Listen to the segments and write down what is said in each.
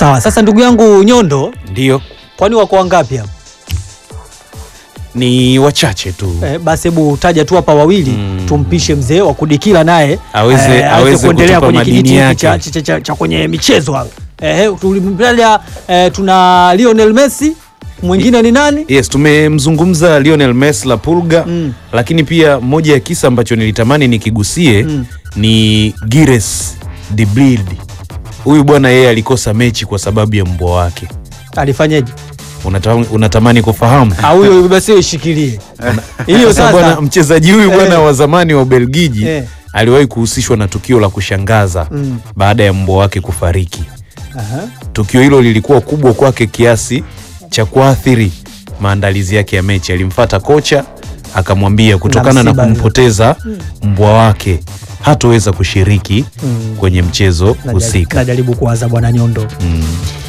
Sawa, sasa ndugu yangu Nyondo, Ndio, kwani wako wangapi hapa? ni wachache tu Eh, basi hebu taja tu hapa wawili Mm. tumpishe mzee wa kudikila naye Aweze- eh, aweze kuendelea kutupa kwenye madini kijiti hiki yake. cha, cha, cha, cha kwenye michezo hapa. Eh, tulimtaja eh, tuna Lionel Messi, mwingine ni nani? Yes, tumemzungumza Lionel Messi la Pulga Mm. lakini pia moja ya kisa ambacho nilitamani nikigusie Mm. ni Gires de Bruyne. Huyu bwana yeye alikosa mechi kwa sababu ya mbwa wake. Alifanyaje? Unatamani, unatamani kufahamu? Ah, huyo basi ishikilie. Hiyo Sasa bwana sasa. mchezaji huyu bwana Eh. wa zamani wa Ubelgiji Eh. aliwahi kuhusishwa na tukio la kushangaza Mm. baada ya mbwa wake kufariki. Aha. Tukio hilo lilikuwa kubwa kwake kiasi cha kuathiri maandalizi yake ya mechi. Alimfata kocha akamwambia kutokana na msiba kumpoteza mbwa wake hatoweza kushiriki Mm. kwenye mchezo Najaribu- husika. Najaribu kuwaza bwana Nyondo. Mm.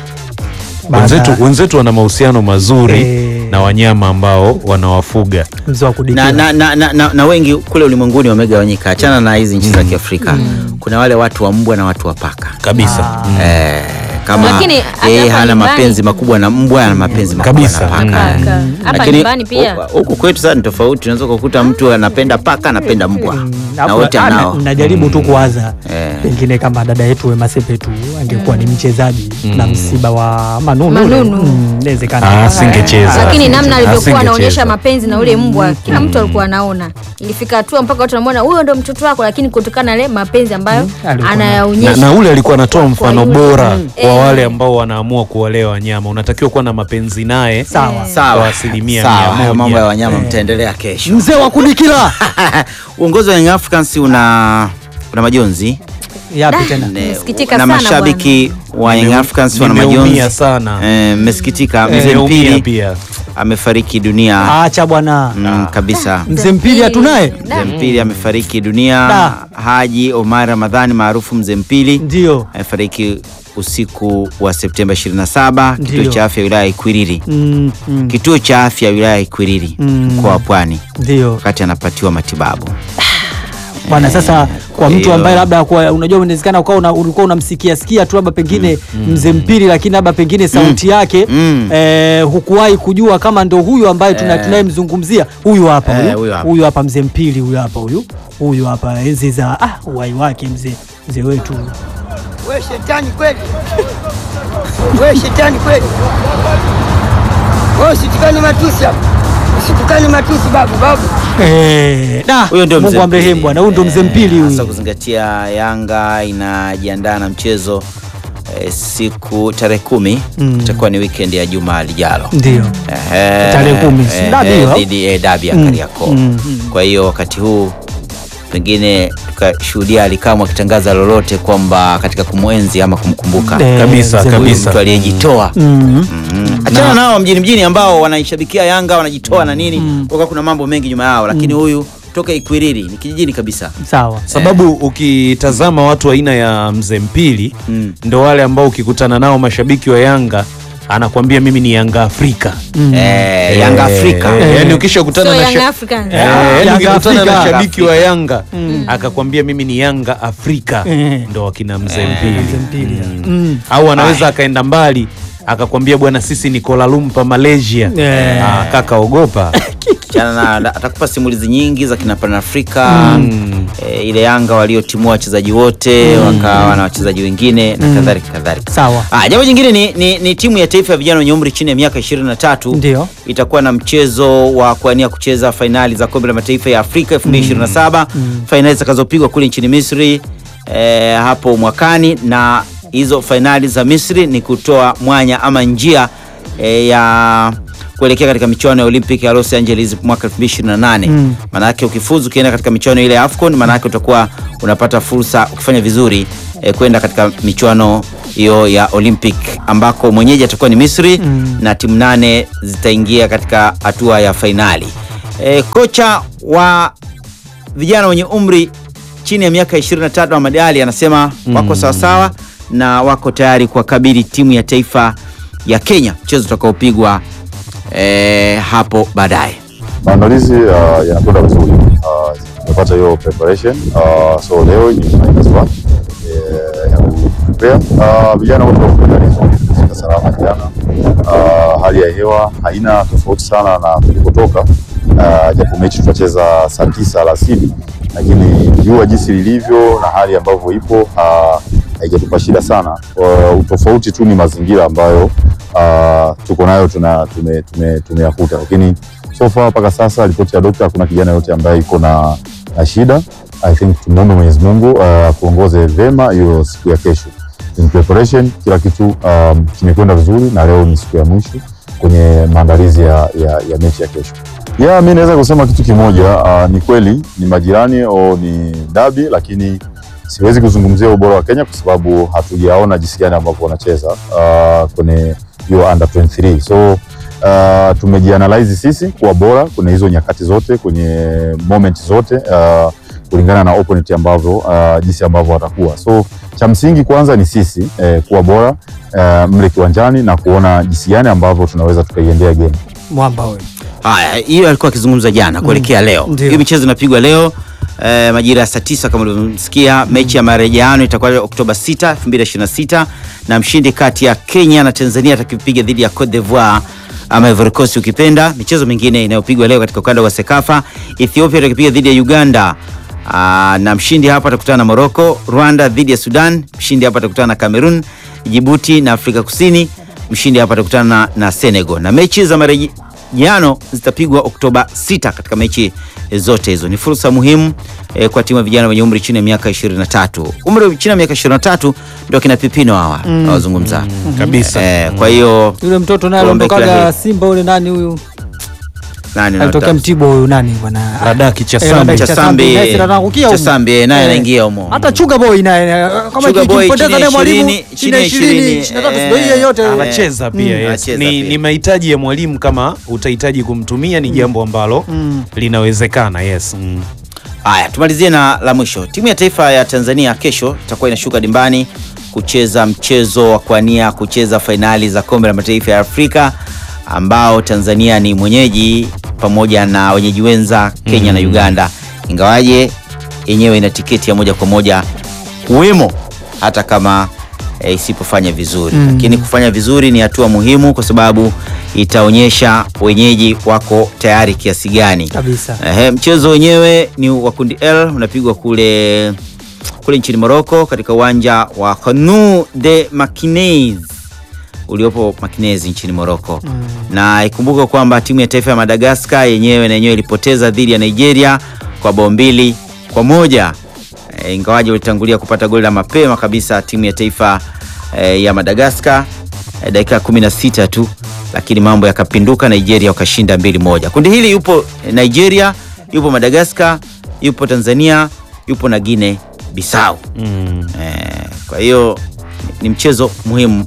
Baada- Wenzetu, wenzetu wana mahusiano mazuri Eh. na wanyama ambao wanawafuga. mzee wa kudikila. na, na, na, na, na, na wengi kule ulimwenguni wamegawanyika, achana na hizi nchi za Kiafrika. Kuna wale watu wa mbwa na watu wa paka Kabisa. Mm. eh, kama Lakini hata yeye hapa hana nyumbani- mapenzi makubwa na mbwa, ana mapenzi makubwa Kabisa. na paka. Mm. Paka. Hapa Lakini nyumbani pia hu- huku kwetu sasa ni tofauti, unaweza kukuta mtu anapenda paka anapenda mbwa na Hapo- wote ah, anao. na- najaribu tu kuwaza Eh. pengine kama dada yetu Wema Sepetu angekuwa ni mchezaji na msiba wa Manunu, Manunu. Mm, inawezekana. Ah, asingecheza. lakini namna alivyokuwa Asingecheza. anaonyesha mapenzi na ule mbwa kila mtu alikuwa anaona ilifika hatua mpaka watu wanamwona huyo ndo mtoto wako lakini kutokana na ile mapenzi ambayo alikuwa na, anayaonyesha na ule alikuwa anatoa Kwa mfano yule. bora Mm. kwa Eh. wale ambao wanaamua kuwalea wanyama. Unatakiwa kuwa na mapenzi naye Sawa. kwa Sawa, asilimia sawa. mia Hayo moja. mambo ya wanyama mtaendelea kesho. Mzee wa kudikila Uongozi wa Young Africans una una majonzi yapi Da. tena? Ne- Nasikitika na sana mashabiki wa Young Nime- Africans wana nimeumia majonzi sana. Eh, mmesikitika. Mzee Nimeumia Mpili pia. amefariki dunia Acha bwana, mm, kabisa. mzee Mpili hatunaye, Mzee Mpili amefariki dunia. Da. Haji Omar Ramadhani maarufu Mzee Mpili ndio amefariki usiku wa Septemba 27 kituo Ndio. cha afya wilaya ya Ikwiriri, Mm, mm, kituo cha afya wilaya ya Ikwiriri Mm. mkoa wa Pwani, ndio wakati anapatiwa matibabu. bwana. Sasa kwa mtu hiyo- ambaye labda kwa, unajua inawezekana ukawa una, ulikuwa unamsikia sikia tu labda pengine mzee Mpili, lakini labda pengine sauti yake Mm. eh, hukuwahi kujua kama ndo huyu ambaye tuna- tunayemzungumzia huyu hapa Eh, huyu huyu hapa. huyu hapa mzee Mpili huyu hapa huyu huyu hapa enzi za ah, uhai wake mzee mzee wetu We shetani kweli, we shetani kweli, we usitukane matusi hapa, usitukane matusi babu, babu. eh, da, Huyo ndio Mungu Mzee amrehemu Mpili. bwana, huyu ndo mzee Mpili Hasa huyu. kuzingatia Yanga inajiandaa na mchezo eh, siku tarehe kumi Mm. itakuwa ni weekend ya juma lijalo Ndio Ehe, Tarehe kumi, si ehe, dabi hiyo? dhidi ya dabi ya Mm, Kariakoo. mm, Kwa hiyo wakati huu pengine tukashuhudia Alikamwe akitangaza lolote kwamba katika kumwenzi ama kumkumbuka Eh, Kabisa, mzee huyu kabisa. mtu aliyejitoa Mm. Mm. Achana nao mjini mjini ambao wanaishabikia Yanga wanajitoa na nini, kwa kuna mambo mengi nyuma yao, lakini huyu toka Ikwiriri ni kijijini kabisa. Sawa. sababu ukitazama watu aina ya mzee Mpili Mm. ndo wale ambao ukikutana nao mashabiki wa Yanga anakwambia mimi ni Yanga Afrika. Eh, Yanga Afrika Eh, yani ukishakutana So na Young sha- Africans. Eh, yani Yanga ukikutana na Afrika. shabiki wa Yanga akakwambia mimi ni Yanga Afrika Eh. ndo wakina mzee Mzee Mpili Mpili. Mm. Mm. au anaweza akaenda mbali akakwambia bwana sisi ni Kuala Lumpur Malaysia Eh. ah, kaka ogopa Chana na atakupa simulizi nyingi za kina Pan Afrika eh, ile Yanga waliotimua wachezaji wote wakawa na wachezaji wengine na kadhalika kadhalika. Sawa. Ah, jambo jingine ni, ni, ni timu ya taifa ya vijana wenye umri chini ya miaka 23 Ndio. itakuwa na mchezo wa kuania kucheza fainali za kombe la mataifa ya Afrika 2027 fainali zitakazopigwa kule nchini Misri eh, hapo mwakani, na hizo fainali za Misri ni kutoa mwanya ama njia eh, ya kuelekea katika michuano ya Olympic ya Los Angeles mwaka 2028. Mm. Maana yake ukifuzu ukienda katika michuano ile ya AFCON, maana yake utakuwa unapata fursa ukifanya vizuri eh, kwenda katika michuano hiyo ya Olympic ambako mwenyeji atakuwa ni Misri Mm. na timu nane zitaingia katika hatua ya fainali. E, kocha wa vijana wenye umri chini ya miaka 23 Ahmad Ali anasema wako sawasawa na wako tayari kuwakabili timu ya taifa ya Kenya mchezo utakaopigwa e, hapo baadaye. Maandalizi uh, yanakwenda vizuri. Uh, tumepata hiyo preparation. Uh, so leo ni finals one eh, ya ku prepare. Uh, vijana wote wako tayari vizuri. tumefika salama jana. Uh, hali ya hewa haina tofauti sana na tulikotoka, uh, japo mechi tutacheza saa tisa alasiri, lakini jua jinsi lilivyo na hali ambavyo ipo uh, haijatupa shida sana. Uh, utofauti tu ni mazingira ambayo uh, tuko nayo tuna tume, tume, tumeyakuta, lakini so far mpaka sasa ripoti ya dokta, hakuna kijana yote ambaye iko na, na shida. I think tumuombe Mwenyezi Mungu uh, kuongoze vema hiyo siku ya kesho. In preparation kila kitu um, kimekwenda vizuri na leo ni siku ya mwisho kwenye maandalizi ya, ya, ya mechi ya kesho. Yeah, mi naweza kusema kitu kimoja uh, ni kweli ni majirani au ni dabi, lakini siwezi kuzungumzia ubora wa Kenya kwa sababu hatujaona jinsi gani ambavyo wanacheza uh, kwenye hiyo under 23 so uh, tumejianalyze sisi kuwa bora kwenye hizo nyakati zote kwenye moment zote uh, kulingana na opponent ambavyo uh, jinsi ambavyo watakuwa so cha msingi kwanza ni sisi eh, kuwa bora uh, mle kiwanjani na kuona jinsi gani ambavyo tunaweza tukaiendea game. Mwamba huyo. Haya, hiyo alikuwa akizungumza jana kuelekea leo. Ndio. Hiyo michezo inapigwa leo eh, majira ya saa tisa kama ulivyomsikia. Mechi ya marejeano itakuwa Oktoba 6, 2026 na mshindi kati ya Kenya na Tanzania atakipiga dhidi ya Cote d'Ivoire ama Ivory Coast ukipenda. Michezo mingine inayopigwa leo katika ukanda wa Sekafa, Ethiopia atakipiga dhidi ya Uganda. Aa, na mshindi hapa atakutana na Morocco, Rwanda dhidi ya Sudan, mshindi hapa atakutana na Cameroon, Djibouti na Afrika Kusini, mshindi hapa atakutana na, na Senegal. Na mechi za marejeano zitapigwa Oktoba 6 katika mechi zote hizo. Ni fursa muhimu eh, kwa timu ya vijana wenye umri chini ya miaka 23. Umri chini ya miaka 23 ndio kina Pipino hawa nawazungumza. kabisa. Eh, kwa hiyo Yule mtoto naye Tuombe kila aliondokaga heri. Simba ule nani huyu? nani Alitokea unataka? Mtibwa huyu nani bwana? Radaki cha Eh, Sambi. Radaki Cha cha Sambi, Sambi, naye si anaangukia humo. Cha Sambi, naye Eh. anaingia humo. Hata Chuga Boy naye kama Sugar Boy ikimpoteza chini ya naye mwalimu 20, chini ya 20, 23 ndio hiyo yote. anacheza pia Mm. yes. Anacheza Ni, pia. ni mahitaji ya mwalimu kama utahitaji kumtumia ni jambo ambalo linawezekana yes mm. Haya, tumalizie na la mwisho. Timu ya taifa ya Tanzania kesho itakuwa inashuka dimbani kucheza mchezo wa kuania kucheza fainali za kombe la mataifa ya Afrika ambao Tanzania ni mwenyeji pamoja na wenyeji wenza Kenya na Uganda, ingawaje yenyewe ina tiketi ya moja kwa moja kuwemo hata kama e, isipofanya vizuri lakini kufanya vizuri ni hatua muhimu kwa sababu itaonyesha wenyeji wako tayari kiasi gani Kabisa. Ehe, mchezo wenyewe ni wa kundi L unapigwa kule kule nchini Morocco katika uwanja wa Khanou de Makinez uliopo Makinezi nchini Morocco. Na ikumbuke kwamba timu ya taifa ya Madagascar yenyewe na yenyewe ilipoteza dhidi ya Nigeria kwa bao mbili kwa moja e, ingawaje walitangulia kupata goli la mapema kabisa timu ya taifa e, ya Madagascar e, dakika 16 tu, lakini mambo yakapinduka, Nigeria wakashinda mbili moja. Kundi hili yupo Nigeria, yupo Madagascar, yupo Tanzania, yupo na Guinea Bissau. Mm. Eh, kwa hiyo ni mchezo muhimu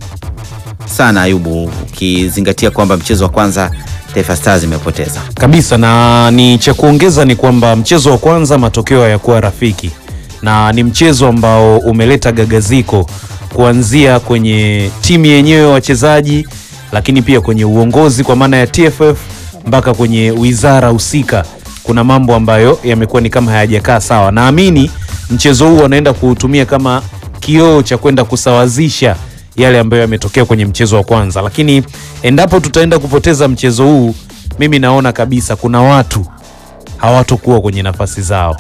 sana Ayubu, ukizingatia kwamba mchezo wa kwanza Taifa Stars imepoteza. kabisa na ni cha kuongeza ni kwamba mchezo wa kwanza matokeo hayakuwa rafiki na ni mchezo ambao umeleta gagaziko kuanzia kwenye timu yenyewe wachezaji lakini pia kwenye uongozi kwa maana ya TFF mpaka kwenye wizara husika kuna mambo ambayo yamekuwa ni kama hayajakaa sawa naamini mchezo huu wanaenda kuutumia kama kioo cha kwenda kusawazisha yale ambayo yametokea kwenye mchezo wa kwanza lakini endapo tutaenda kupoteza mchezo huu mimi naona kabisa kuna watu hawatokuwa kwenye nafasi zao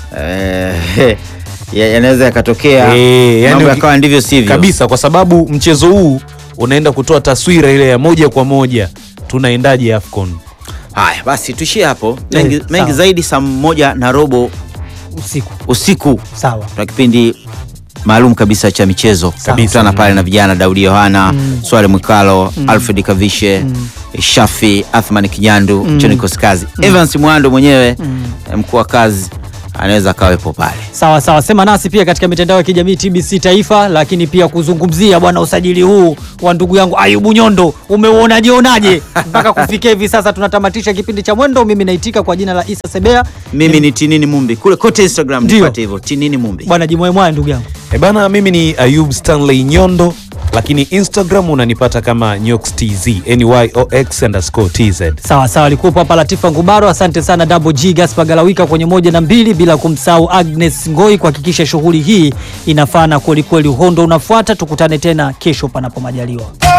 Eh, ya- yanaweza yakatokea Eh, yani mambo uki- yakawa ndivyo sivyo kabisa kwa sababu mchezo huu unaenda kutoa taswira ile ya moja kwa moja tunaendaje AFCON Haya basi tuishie hapo, mengi, Eh, mengi sawa. zaidi saa moja na robo Usiku. usiku Sawa. tuna kipindi maalum kabisa cha michezo Kabisa. kutana pale na vijana Daudi Yohana Swale Mwikalo Alfred Kavishe Shafi Athman Kinyandu John Koskazi Evans Mwando mwenyewe eh, mkuu wa kazi anaweza akawepo pale Sawa sawa, sema nasi pia katika mitandao ya kijamii TBC Taifa, lakini pia kuzungumzia bwana usajili huu wa ndugu yangu Ayubu Nyondo, umeuonaje onaje mpaka kufikia hivi sasa? Tunatamatisha kipindi cha mwendo. Mimi naitika kwa jina la Isa Sebea, mimi ni Tinini Mumbi kule kote Instagram Ndio. nipate hivyo Tinini Mumbi bwana jimwemwaye ndugu yangu. e bana mimi ni Ayub Stanley Nyondo lakini Instagram unanipata kama Nyox TZ NYOX underscore TZ Sawa sawa, alikuwepo hapa Latifa Ngubaro. Asante sana Double G Gaspar Galawika kwenye moja na mbili, bila kumsahau Agnes Ngoi kuhakikisha shughuli hii inafana kwelikweli. Uhondo unafuata, tukutane tena kesho panapo majaliwa.